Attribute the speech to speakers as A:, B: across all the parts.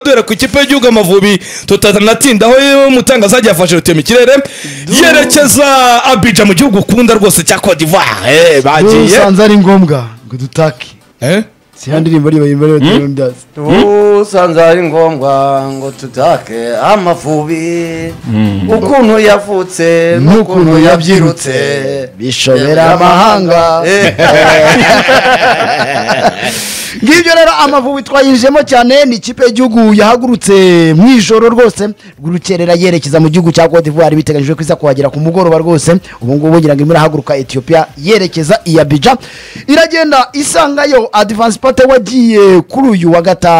A: guhera ku ikipe y'igihugu amavubi tutanatindaho mutangazagiye yafashe rutema ikirere yerekeza abija mu gihugu ukunda rwose cya cote d'ivoire
B: ubu
A: bagiye
B: usanze ari ngombwa ngo dutake
A: Eh?
B: si ya ndirimbo ariyo bayimba ariyo ndirimbo mbyazi
C: usanze ari ngombwa ngo tutake amavubi ukuntu yavutse
B: N'ukuntu
C: n'ukuntu
B: yabyirutse,
C: yabyirutse
B: bishobera amahanga. ngibyo rero amavubi twayinjiyemo cyane ni ikipe y'igihugu yahagurutse mu ijoro rwose rukerera yerekeza mu gihugu cya cote d'ivoire biteganyijwe ko iza kuhagera ku mugoroba rwose ubu ngubu ngira ngo irimo irahaguruka ethiopia yerekeza i abidja iragenda isangayo adivansi pate wagiye kuri uyu wa gata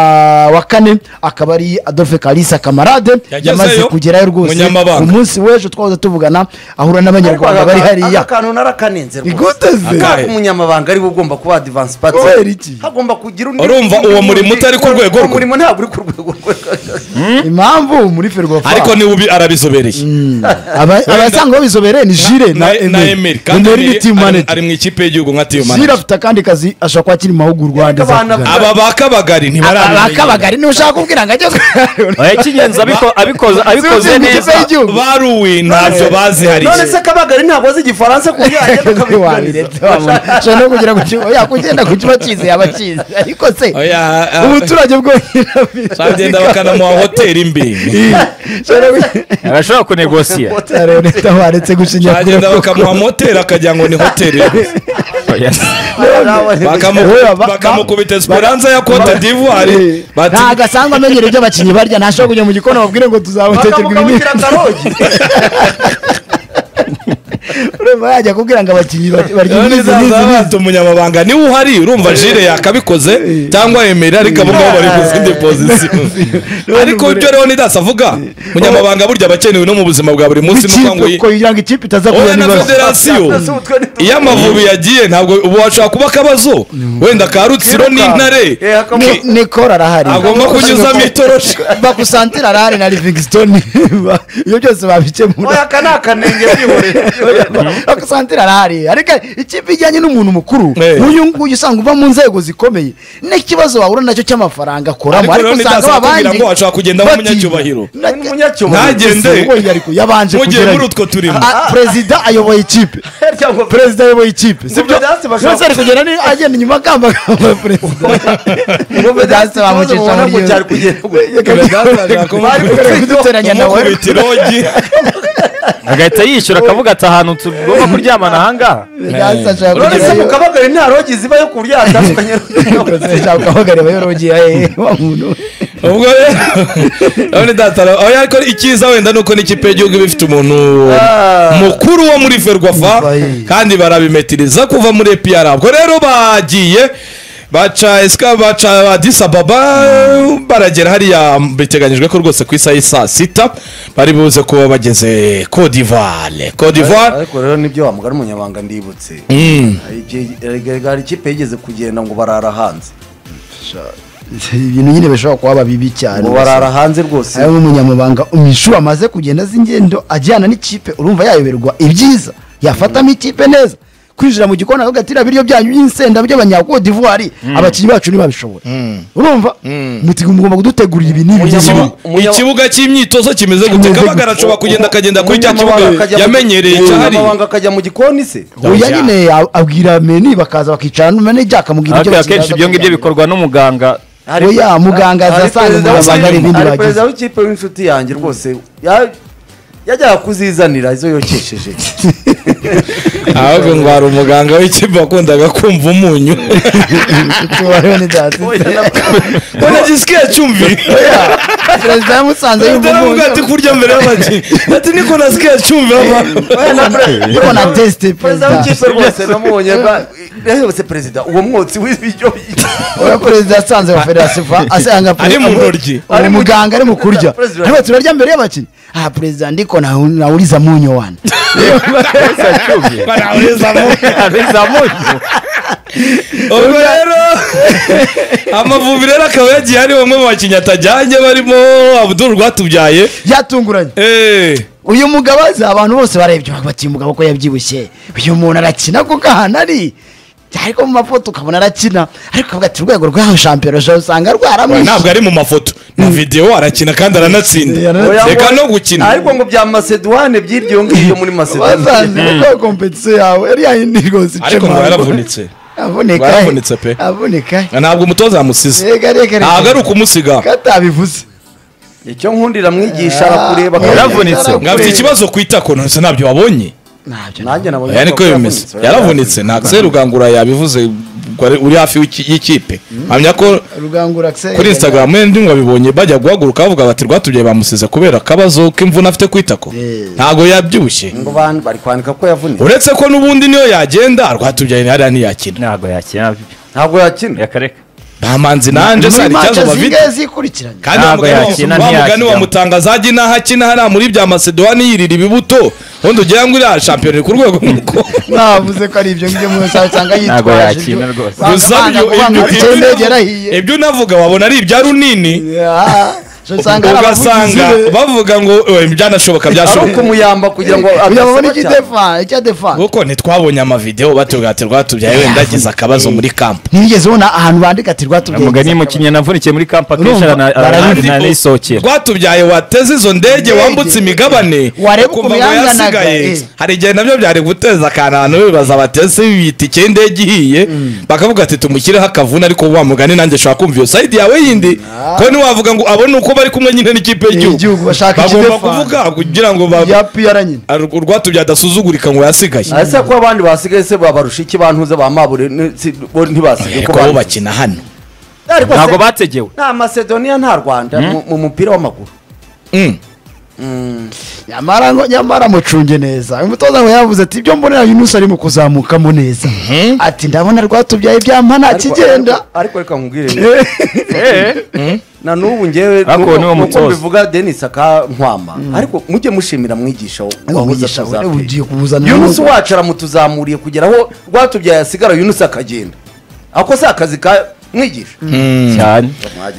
B: wa kane akaba ari adolphe kalisa kamarade
A: Yagezeyo,
B: yamaze kugerayo rwose
A: umunyamabanga.
B: umunsi w'ejo twahoze tuvugana ahura n'abanyarwanda bari hariya
C: akantu narakaninze rwose
B: iguteze
A: Aka-
C: Kubera ko umunyamabanga ariwe ugomba kuba adivansi pati
B: Kubera iki?
C: hagomba kugira undi
A: Urumva uwo murimo utari ku rwego
C: uwo
A: rwe?
C: murimo ntabwo uri ku rwego rwe
B: impamvu muri ferwafa
A: ariko niwe ubi- arabizobereye
B: Aba- abasanga babizobereye ni jire na
A: na emeri kandi
B: emeri ni
A: Emery
B: timu
A: ari-
B: manege
A: ari mu ikipe y'igihugu nka timu
B: jire
A: manege
B: afite akandi kazi ashobora kuba akiri mu mahugurwa
C: Yego,
B: ageza
C: abana-
B: kugana.
A: aba ba kabagari ntibaramenye
B: abakabagari niba ushaka kubwira ngo ageze
D: icy'ingenzi abiko- abikoze abikoze
B: Sinzi ikipe
D: neza
B: y'igihugu.
A: baruwe ntabyo bazi hari
C: none se kabagari ntabwo azi igifaransa ku byanjye
B: Ese wabiretse wabona. Ushobora no kugera ku kigo yakugenda ku kiba kizi yaba kizi ariko se
A: oya
B: umuturage bwonyine abizi.
A: bagenda bakanamuha hoteli imbi
B: Ushobora kugira-
D: arashobora kunegosiya
B: Rero leta waretse gushinyagura
A: bagenda
B: koko.
A: bakamuha moteri akagira ngo ni hoteli Bakamu-
B: Oya, ba-
A: bakamukubita esperanza ya cote
B: Eh,
A: d'ivoire bati
B: ntago asanzwe amenyera ibyo abakinnyi barya ntashobora kujya mu gikoni babwire ngo tuzabatekerwa
C: bakamukabukira karogi
B: urumva yajya kubwira ngo abakinnyi barya barya
A: none
B: izi n'izi
A: zaza
B: n'izi
A: bata umunyamabanga niwe uhari urumva jire yakabikoze cyangwa emeri ariko abo ngabo bari mu zindi pozisiyo ariko ibyo rero nidasi avuga umunyamabanga burya abakenewe no mu buzima bwa buri munsi ni ukuvuga ngo
B: ikipe
A: yi-
B: ko kugira ngo ikipe itaza
A: oya
B: kubona
A: na
B: ibibazo
A: federasiyo iyo amavubi yagiye ntabwo ubu hashobora kuba akabazo wenda ka rutsiro n'intare
C: Eh, hakamu-
B: Ni- nikoro arahari
A: agomba kunyuzamo itoroshi
B: bakusantira arahari na livingstone ibyo byose
C: oya
B: babikemura
C: aka ni akanenge byihoreye
B: bakusantira arahari ariko ikipe ijyanye n'umuntu mukuru
A: Eh.
B: uyu nguyu usanga uva mu nzego zikomeye n'ikibazo wahura nacyo cy'amafaranga akoramo
A: Ariko
B: ariko
A: rero
B: usanga
A: ntidasa batubwira
B: babanje
A: ngo hashobora kugendamo
B: batinya.
A: umunyacyubahiro.
B: Na-
A: Ntagende.
B: Se, uwo yariko yabanje
A: Mugiye
B: kugerayo.
A: muri utwo turimo.
B: Ah, perezida ayoboye ikipe
C: Cyangwa-
B: perezida ayoboye ikipe
C: Ngo Vedaste bashaka-
B: yose ari kugenda ni- agenda inyuma akambagamba perezida Vedaste bamucisha muri
C: ngo
B: yose.
C: cyari kugenda
B: Bari kugenda kuduteranya nawe
A: kumukubita irogi
D: agahita yishyura akavuga ati ahantu tugomba kuryamana ahangaha
B: Vedaste ashaka
C: none se
B: kugerayo.
C: mu kabagari nta rogi ziba yo kuryatandukanye
B: Vedaste ashaka guhagarara yorogiye, eh, wa muntu.
A: ubwo rero none datara aho ariko icyiza wenda ni uko n'ikipe y'igihugu iba ifite umuntu mukuru wo muri ferwafa
B: Vayi.
A: kandi barabimetiriza kuva muri epiyara ubwo rero bagiye baca esika baca adisababa baragera hariya biteganyijwe ko rwose ku isaha y'i saa sita bari buze kuba bageze kodivare kodivare
C: ariko rero nibyo wamugara umunyamabanga ndibutse hari ikipe yigeze kugenda ngo barara hanze
B: ibintu nyine bishobora kuba bibi cyane
C: ngo barara hanze rwose
B: hari umunyamabanga umwishu amaze kugenda azi ingendo ajyana n'ikipe urumva yayoberwa ibyiza yafatamo ikipe neza kwinjira mu gikoni akavuga ati iriya biryo byanyu y'insenda by'abanyakodivuwari abakinnyi bacu ntibabishobora urumva muti mugomba kudutegurira ibi n'ibi
C: Umunyamabanga-
B: n'ibi."
C: Umunyama-
A: ikibuga cy'imyitozo kimeze gute
B: Kimeze
A: kabagara
B: gute?
A: ashobora kugenda akagenda kuri cya
C: Umunyamabanga
A: kibuga
C: akajya mu-
A: yamenyereye cyahari
C: umunyamabanga akajya mu gikoni se
B: oya nyine a- abwira meni bakaza bakicara manege akamubwira
D: ariko akenshi
B: bakeneye
D: ibyo ngibyo bikorwa n'umuganga
C: Hari-
B: Oya, muganga
C: hari
B: azasanga
C: perezida
B: umunyamabanga
C: w'ikipe-
B: hari ibindi
C: hari
B: bagize.
C: perezida w'ikipe w'inshuti yanjye rwose ya- yajyaga kuzizanira izo yokesheje
A: ahubwo ngo hari umuganga w'ikipe wakundaga kumva umunyu ko nagisike yacumbi
B: perezida yamusanze yumva
A: ndaravuga ati
B: umuntu
A: kurya mbere y'abakinnyi ati niko nasike yacumbi
B: ariko na tesite
C: perezida
B: perezida
C: w'ikipe rwose namubonye bwa- yahebutse perezida uwo mwotsi w'ibiryo
B: uriya perezida yasanze wa federasiyo fa asanga
A: Ari mu ntoryi.
B: uwo muganga ari mu kurya
C: Perezida.
B: ariko turarya mbere y'abakinnyi aha perezida ndiko nahu- nawuriza munyo wana
D: abizamuye
A: ubwo rero amavubi rero akaba yagiye ari bamwe mu bakinnyi atajyanye barimo abuduru rwatubyaye
B: byatunguranye
A: Eh,
B: uyu mugabo aza abantu bose barebye bati uyu mugabo ko yabyibushye uyu muntu arakina kuko ahantu ari ariko mu mafoto ukabona arakina ariko ukavuga ati urwego rw'aho shampiyona ushobora usanga rwaramwishe
A: ntabwo ari mu mafoto na videwo arakina kandi aranatsinda
C: Oya,
A: reka
C: ngo-
A: no gukina
C: ariko ngo bya masedwane by'iryo ngiryo muri masedwane
B: basanze kuko kompetisiyo yawe yari yayindi rwose ica
A: ariko ngo
B: amaboko.
A: yaravunitse
B: avuneka
A: ngo yaravunitse pe.
B: avuneka
A: ntabwo umutoza yamusize
B: reka reka
A: ntabwo ari ukumusiga
B: katabivuze
C: icyo nkundira mwigisha arakureba
B: Ah,
D: yaravunitse.
A: ngo afite ikibazo ku itako ntuzi ntabyo wabonye
B: ntabyo
C: nanjye nabonye
A: aya niko
C: ko
A: bimeze
C: yaravunitse.
A: yaravunitse ntabwo se rugangura yabivuze ngo ari- uri hafi w'iki- y'ikipe mpamya ko
B: rugangura akiseri
A: kuri instagram ye ndi wabibonye bajya guhaguruka bavuga bati rwatubye bamusize kubera akabazo k'imvune afite ku itako
B: Eh.
A: ntabwo yabyibushye
C: ngo ban- bari kwandika ko yavunitse
A: uretse ko n'ubundi niyo yagenda rwatubye hariya ntiyakina
D: ntabwo yakina
C: ntabwo yakina
D: yakareka
A: nta manzi nanjye se hari
B: muri
A: ikibazo
B: manca
A: bafite
B: zigaye zikurikiranye
A: kandi wa
D: Ntabwo
A: mugani
D: yakina,
A: wa
D: ntiyakina.
A: mugani wa mutangazaji n'aho akina hariya muri bya masedowani yirira ibibuto ubundi ugira ngo uriya shampiyona iri ku rwego nk'uko
B: navuze ko ari ibyo ngibyo mu nsaho usanga
D: Ntabwo
B: yitwaje ibyo
D: yakina rwose.
A: gusa
B: bamuvanga
A: ibyo-
B: ngo banga
A: ibyo-
B: bukeye
A: ibyo-
B: indege yarahiye
A: ibyo unavuga wabona ari ibya runini
B: Ah, so usanga hari abavugizi
A: ugasanga
B: be
A: bavuga ngo "Eh, byanashoboka
C: ari
A: byashoboka
C: ukumuyamba kugira ngo
B: kugira ngo babone
C: adasaba cyane.
B: icyadefa icyadefa
A: kuko ntitwabonye amavidewo batubwira ati rwatubyaye wenda agize akabazo muri kampo
B: ntigeze ubona ahantu bandika ati rwatubwiye
D: umugani mukinnyi navunikiye muri kampa akenshi
B: Urumva,
D: arana-
A: Kandi
D: arana-
A: u-
D: aranisohokera
A: rwatubyaye wateze izo ndege wambutse imigabane
B: Wareba
A: ukumva ngo
B: ukuntu yanganaga,
A: yasigaye
B: eh.
A: hari igihe nabyo byari guteza akantu abantu bibaza bateze itike y'indege ihiye bakavuga ati tumushyireho akavuna ariko wa mugani nanjye nshobora kumva iyo sayidi yawe yindi ko ntiwavuga ngo abone uko bari kumwe nyine n'ikipe
B: Igihugu,
A: y'igihugu
B: bashaka
A: bagomba
B: ikidefana.
A: kuvuga kugira ngo ba-
B: ya piyara nyine
A: ar- urwatubyaye adasuzugurika ngo yasigaye
C: ese ko abandi basigaye se babarusha iki bantuze ba mabure ni- si- bo ntibasigaye
A: ariko bo bakina hano
C: Ariko se-
D: ntabwo bategewe
C: nta masedoniya nta rwanda mu- mu mupira w'amaguru
A: Mm.
B: nyamara ngo nyamara mucunge neza umutoza we yavuze ati ibyo mbonera uyu munsi arimo kuzamukamo neza ati ndabona rwatubyaye byampa nta
C: Ariko-
B: kigenda
C: ariko- ariko reka nkubwire na n'ubu ngewe
D: Ariko
C: nuko-
D: niwo
C: nuko
D: mutoza.
C: mbivuga denise akankwama ariko mujye mushimira mwigisha wabuze
B: mwigisha we
C: atazapfira.
B: ugiye kuwuzana
C: yunusi
B: n'ubu.
C: wacu aramutuzamuriye kugera aho rwatubyaye asigara yunusi akagenda ako si akazi ka mwigisha
D: cyane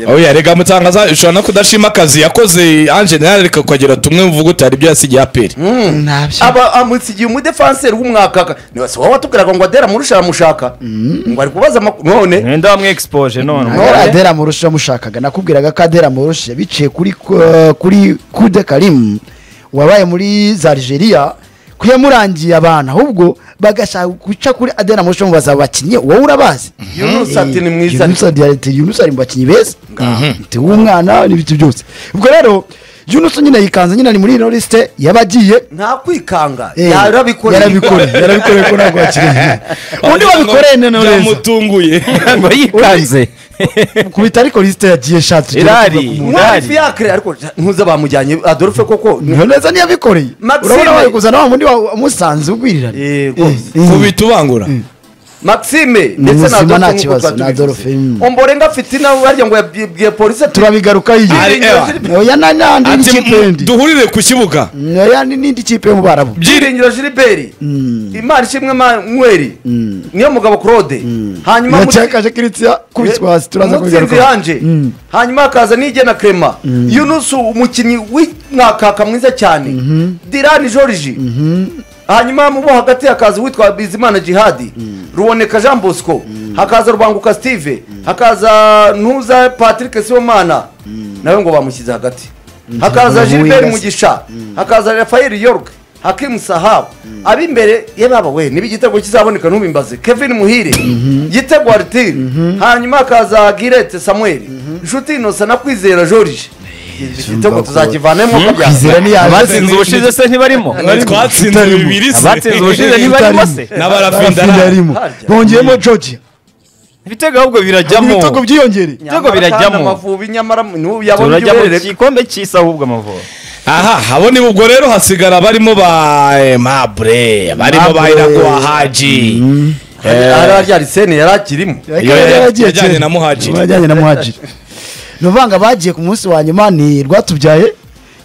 A: aho yarega mutangaza ushobora no kudashima akazi yakoze anjenali reka ukagira tumwe mvuga utari ibyo yasigiye aperi
B: ntabyo
C: aba amusigiye umudefanseri w'umwaka ka- niba si wowe watubwiraga ngo adera murusha aramushaka ngo ari kubaza amakuru none
D: mwenda wamwexpoje none
B: Ari adera murushe yamushakaga nakubwiraga ko adera murushe biciye kuri kuri kude karimu wabaye muri za Algeria ko yamurangiye abantu ahubwo bagashaka guca kuri adera murushe bamubaza abakinnyi wowe urabazi
C: yunusi ati ni mwiza
B: Yunus ati ati Yunus ari mu bakinnyi beza ati uwo mwana n'ibiti byose ubwo rero Yunus nyine yikanze nyine ari muri ino lisite yabagiye
C: nta kwikanga
B: Eh,
C: yarabikoreye
B: yarabikoreye yarabikoreye ko ntabwo bakiriye undi wabikoreye none neza
A: byamutunguye
D: ngo yikanze
B: kubita ariko lisite yagiye shatse
D: irari
C: mwarifu
D: irari
C: yakre ariko ntuze bamujyanye adolphe koko
B: neza ntiyabikoreye
C: Maxime-
B: urabona bari kuzana wa mundi wamusanze ugwirirane
C: Eh, rwose.
A: kubita ubangura
C: maxime ndetse
B: muzima,
C: Adolphe
B: nta
C: nk'uko
B: kibazo,
C: tuba
B: na
C: tubivuze.
B: Adolphe, mm.
C: omborenga fitina barya ngo yabwiye polisi ati
B: turabigaruka
A: Ari
B: yiye
A: ewa.
B: oya na- n'andi
A: ati
B: n'ikipe
A: "Mu-
B: yindi
A: duhurire ku kibuga
B: oya ni- n'indi kipe yo mu barabu
C: byiringiro giliberi imana ishimwe manweri niyo mugabo claude hanyuma muri-
B: yacakaje kiritsia kubitwa hasi turaza
C: mutsinzi
B: kubigaruka
C: hanje hanyuma hakaza nigena krema yunusu umukinnyi w'umwakaka mwiza cyane dirani joriji hanyuma mu bo hagati hakaza uwitwa bizimana jihadi ruboneka jean bosco hakaza rubanguka steve hakaza ntuza patrick sibomana nawe ngo bamushyize hagati hakaza
B: Ntabwo
C: gilbert
B: bamuhingase.
C: mugisha hakaza rafael york hakimu sahabu ab'imbere ye baba we niba igitego kizaboneka ntubimbaze kevin muhire gitego aritiri hanyuma hakaza girete samuel inshuti inosa na kwizera jorije igitego tuzakivanemo uko
B: kwizera
C: byasa
B: niyaje
D: abatsinze ubushize se ntibarimo
A: twatsinze bibiri se
D: abatsinze ubushize ntibarimo se
A: n'abarafinda
B: yarimo
C: Harya.
B: bongeyemo georgia
D: ibitego ahubwo birajyamo
B: ibitego byiyongereye
D: Ibitego birajyamo.
C: amavubi nyamara n'ubu yabonye
D: turajya mu
C: uberereka
D: gikombe cy'isi ahubwo amavubi
A: aha abo ni ubwo rero hasigara barimo ba eh, mabure barimo ba
B: Mabure.
A: iraguha haji
C: hariya ryari yari akirimo
A: Iyo
B: Yari yaragiye
A: yajyanye
B: kera.
A: na Muhajiri.
B: yajyanye na muhajiri ni uvanga bagiye ku munsi wa nyuma ni rwatubyaye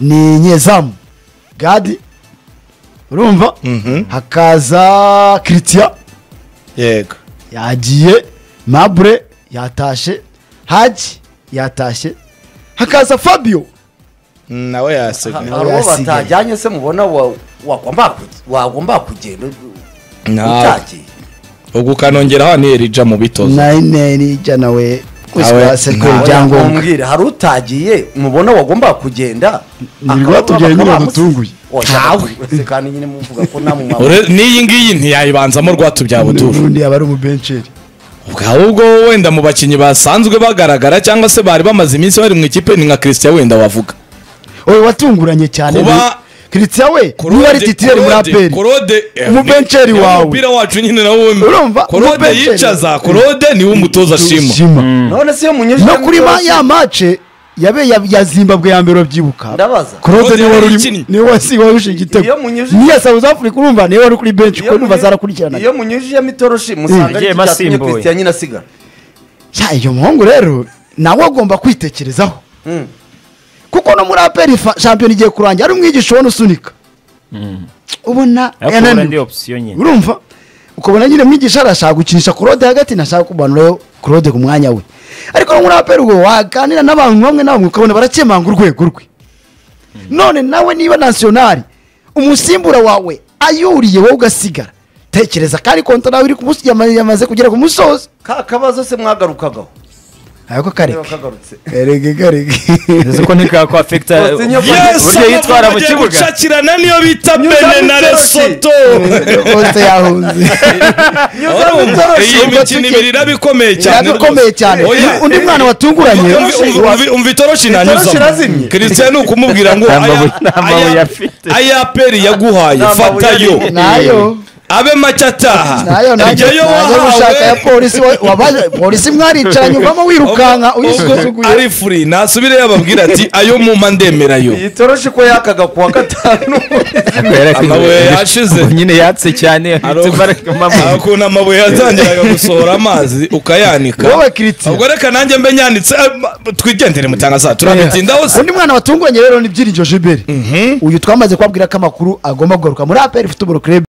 B: ni nyezamu gadi urumva hakaza kiritsiya
A: yego
B: yagiye mabure yatashe haji yatashe hakaza fabio
A: nawe yasigaye
C: hari uwo
B: yasigaye.
C: batajyanye se mubona wa- wagomba ku- wagomba kugenda
A: Ntabwo.
C: utagiye
A: ubwo ukanongeraho ni erija mu bitozo
B: nayineri ijana we
A: Awe,
B: kwisigasirwa
A: ntawe
B: ibyangombwa
C: mumbwire hari utagiye mubona wagombaga kugenda
B: Nirwo batubwiye nyine bamutunguye.
C: ntawe kandi nyine muvuga ko nta mumama
A: Ure- n'iyi ngiyi ntiyayibanzamo rwatu bya buduru
B: ubundi yaba ari umubenceri
A: ahubwo wenda mu bakinnyi basanzwe bagaragara cyangwa se bari bamaze iminsi bari mu ikipe ni nka christian wenda wavuga
B: oya watunguranye cyane
A: Kuba-
B: kiritsa we niba ari titiyeri muri aperi
A: korode
B: Umubenceri wawe.
A: umupira wacu nyine nawo
B: Urumva?
A: korode
B: Umubenceri.
A: yicaza korode niwe umutoza ashima
B: Shima.
C: none se iyo munyujije
B: no
C: mu
B: kuri ma-
C: byose,
B: ya mace yabe ya- ya zimbabwe ya mbere babyibuka
C: ndabaza
B: Claude niwe wari
A: Yakinnye.
B: urimo- niwe wasi- warushe igitego
C: Iyo munyujije-
B: niya South Africa urumva niwe wari kuri bench
C: Iyo
B: kuko numva
C: munyu-
B: zarakurikiranaga
C: iyo munyujijemo itoroshi musanga
D: Yagiye
C: ari cyo cyatumye
D: asimbuye.
C: christian nyine asigara
B: cya iyo muhungu rero nawe agomba kwitekerezaho
C: Mm.
B: kuko no muri aperi shampiyona igiye kurangira ari umwigisha ubona usunika ubona
D: kubura ndi
B: yananiwe
D: opsiyo nyine
B: urumva ukabona nyine mwigisha arashaka gukinisha claude hagati ntashaka kumanurayo claude ku mwanya we ariko no muri aperi ubwo waganira n'abantu bamwe na bamwe ukabona barakemanga urwego rwe none nawe niba nasiyonari umusimbura wawe ayuriye wowe ugasigara tekereza kandi konta nawe iri ku musozi- yama- yamaze kugera ku musozi
C: ka kabazo se mwagarukagaho
B: ariko
C: niba
B: kareke
C: kagarutse
B: kareke kareke
D: uzi ko ntikakwafekita
C: Bose nyine- Yes,
D: uburyo yitwara mu kibuga
A: gucakirana niyo bita
C: Nyuza
A: bene na
C: Mitoroki.
A: resoto
B: rwose yahunze
C: nyuzamo itoroshi
A: iyi
B: ubwo
A: mikino
B: tuke-
A: ibiri irabikomeye cyane
B: yarabikomeye
A: rwose.
B: cyane
A: Oya.
B: undi mwana watunguranye
A: Umva- umva- umva- umva itoroshi
C: Itoroshi irazimye.
A: nanyuzamo christian ni ukumubwira ngo
D: Nta
A: aya-
D: mabuye- nta mabuye
A: aya-
D: afite.
A: aya peri yaguhaye
C: Nta mabuye
A: fatayo
C: arimo.
B: nayo
A: abe make ataha
B: nayo nayo
A: Ujyayo
B: naje
A: wahawe.
B: gushaka ya polisi wa- wabaje polisi mwaricaranye uvamo wirukanka
A: Ubwo- ubwo
B: uyisuzuguye
A: ari furi nasubire yababwira ati ayo mumpa ndemera yo
C: iyi toroshi ko yakaga kuwa gatanu
A: amabuye yashize.
D: Ubwo nyine yatse cyane
A: Aro-
D: Mama.
A: ukuntu amabuye yatangiraga gusohora amazi ukayanika
B: wowe kiritiya
A: ubwo reka nanjye mbe nyanitse eh, ma- twigendere mutangaza turabitindaho se
B: undi mwana watunguranye rero ni byiringiro jibere uyu twamaze kubabwira ko amakuru agomba kugaruka muri aperi futuboro kirebe